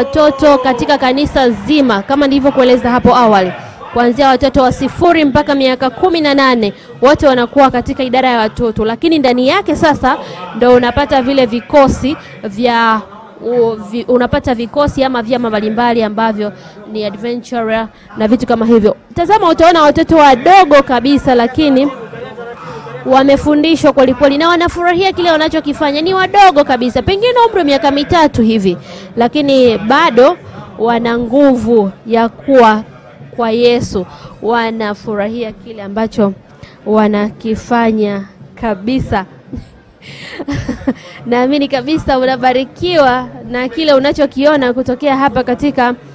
watoto katika kanisa zima kama nilivyokueleza hapo awali, kuanzia watoto wa sifuri mpaka miaka kumi na nane wote wanakuwa katika idara ya watoto, lakini ndani yake sasa ndo unapata vile vikosi vya u, vi, unapata vikosi ama vyama mbalimbali ambavyo ni adventure na vitu kama hivyo. Tazama, utaona watoto wadogo kabisa, lakini wamefundishwa kwelikweli na wanafurahia kile wanachokifanya. Ni wadogo kabisa, pengine umri wa miaka mitatu hivi, lakini bado wana nguvu ya kuwa kwa Yesu, wanafurahia kile ambacho wanakifanya kabisa. Naamini kabisa unabarikiwa na kile unachokiona kutokea hapa katika